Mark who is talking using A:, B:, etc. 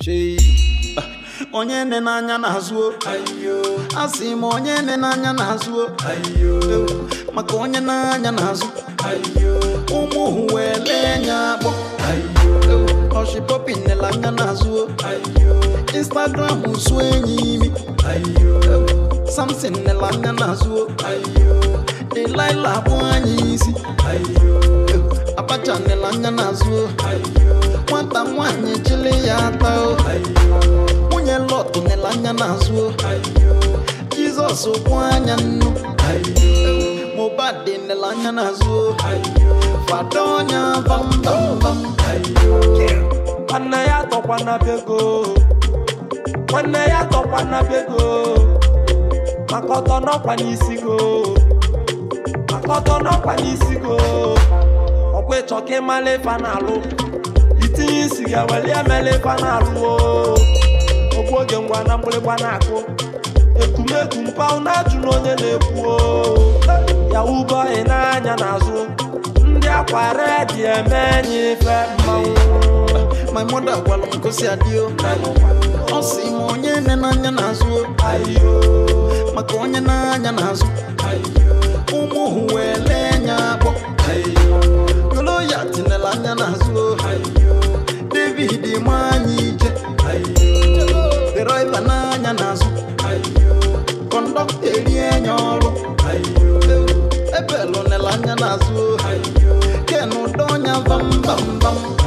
A: chei onye nne n'anya na-azụ asị m onye nne n'anya na-azụ maka onye n'anya na-azụ ụmụ hụ wee lee anya akpọ ọshipọpi nnele anya na-azụ instagram su enyi imi samson nnele anya na-azụ delilah akpụ anya isi abacha nnele anya na-azụ nwata nwanyị chili ya ata nwunye lọtụ nnele anya na-azụ jizọs kwụ anya nnu mobad nnele anya na-azụ fada ọnya bambambam
B: nwanne ya tọkwana bego nwanne ya tọkwana bego maka ọtọ n'ọkwa n'isi go maka ọtọ n'ọkwa n'isi go ọkwa ịchọ ka ịmala ife na-alụ itinye isi ga weli emela ife na-alụ o ogbu oge ngwa na mgbịrịgba na-akụ ekumekwu mpaụ na-ajụ na onye na-ekwu o ya ubọghị n'anya n'azụ ndị akwa redi eme enyi ife mmanwụ
A: my mother gwara m gosi adịo ọ sị m onye nne n'anya na-azụ
B: ayo
A: maka onye n'anya na-azụ ụmụ hụ wee lee anya akpọ goloya tinela anya na-azụ david nwanyị ije deraiva n'anya na-azụ kọndọkta erie anya ọrụ ebelu nela anya na-azụ ken ụdọ ọnya bambambam